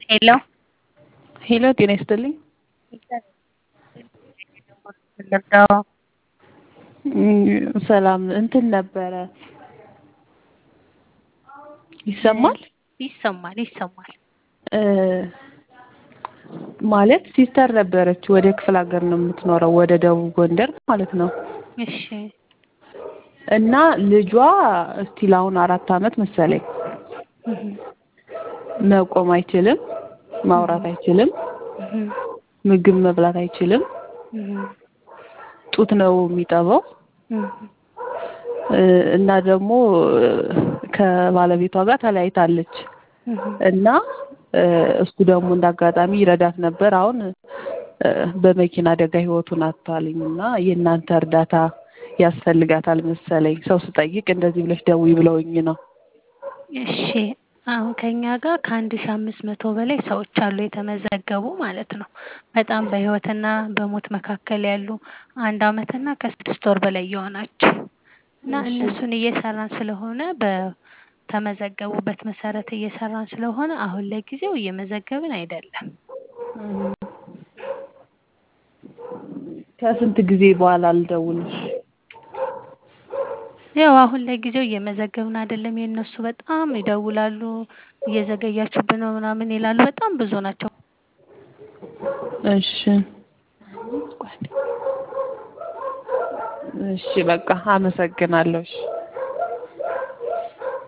ሄሎ ሄሎ ጤና ይስጥልኝ። ልርዳው? ሰላም እንትን ነበረ ይሰማል ይሰማል ይሰማል። ማለት ሲስተር ነበረች ወደ ክፍለ ሀገር ነው የምትኖረው ወደ ደቡብ ጎንደር ማለት ነው። እሺ እና ልጇ እስቲል አሁን አራት አመት መሰለኝ መቆም አይችልም፣ ማውራት አይችልም፣ ምግብ መብላት አይችልም። ጡት ነው የሚጠባው እና ደግሞ ከባለቤቷ ጋር ተለያይታለች እና እሱ ደግሞ እንዳጋጣሚ ይረዳት ነበር። አሁን በመኪና አደጋ ህይወቱን አጥቷልኝ እና የእናንተ እርዳታ ያስፈልጋታል መሰለኝ። ሰው ስጠይቅ እንደዚህ ብለሽ ደውይ ብለውኝ ነው። እሺ አሁን ከኛ ጋር ከአንድ ሺህ አምስት መቶ በላይ ሰዎች አሉ የተመዘገቡ ማለት ነው። በጣም በህይወትና በሞት መካከል ያሉ አንድ አመትና ከስድስት ወር በላይ የሆናቸው እና እነሱን እየሰራን ስለሆነ በተመዘገቡበት መሰረት እየሰራን ስለሆነ አሁን ለጊዜው እየመዘገብን አይደለም። ከስንት ጊዜ በኋላ ልደውልሽ? ያው አሁን ለጊዜው እየመዘገብን አይደለም። የእነሱ በጣም ይደውላሉ፣ እየዘገያችሁብን ነው ምናምን ይላሉ። በጣም ብዙ ናቸው። እሺ እሺ በቃ አመሰግናለሁ። እሺ